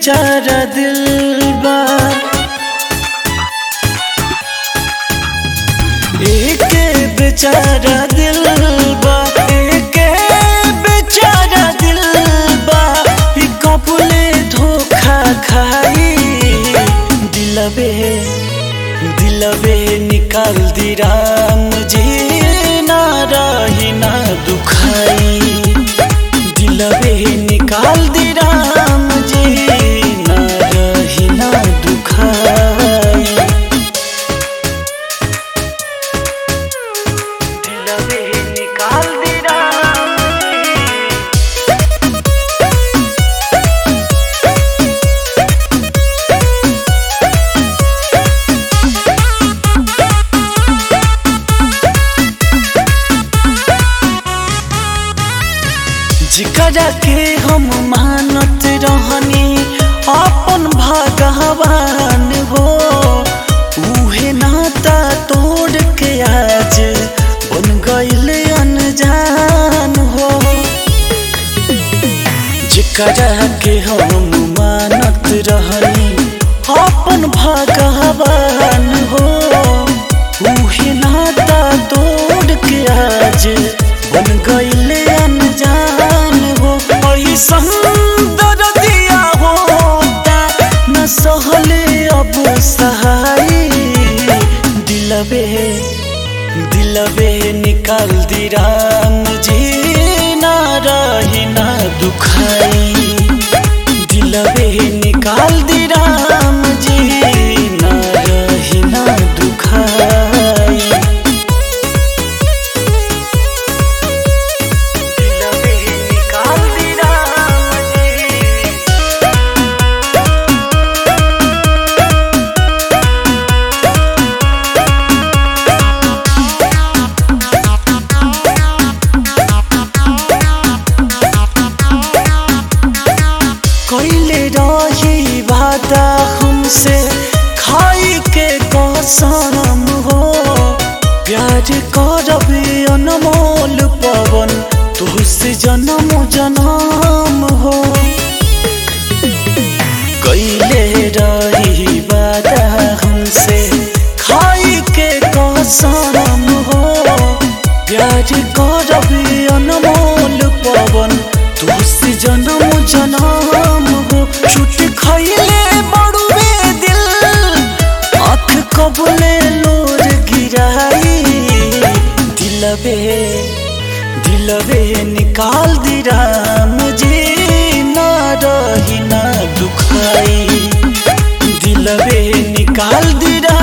बेचारा दिल बा एक बेचारा दिल बा एक बेचारा दिल बा ई कबले धोखा खाई दिलबे दिलबे निकाल दी राम जी ना रही ना दुखाई दिलबे निकाल दी राम जी ना रही ना दुखाई दिलबे निकाल दी राम जी जिकरा के हम मानत रहनी अपन भगवान हो उहे नाता तोड़ के आज बन गईल अनजान हो जिकरा के हम मानत रहनी अपन भगवान हो उहे नाता तोड़ के आज बन गईल अनजान हो ऐसन दर्दिया होता न सहले अब सहाई दिलबे दिलबे निकाल दी राम जी ना रही ना दुखाई दिलबे निकाल दी राम जी ना रही ना दुखाई दिलबे निकाल दी राम जी कैले रही वादा हमसे खाई के कसम हो प्यार करब अनमोल पवन तुझसे जन्म जन्म हो कैले रही वादा हमसे खाई के कसम हो प्यार करब अनमोल पवन तुझसे जन्म जन्म हो छुट खैले बड़ुए दिल आँख कबले लोर गिराई दिलबे दिलबे निकाल दी राम जी ना रही ना दुखाई दिलबे निकाल दी राम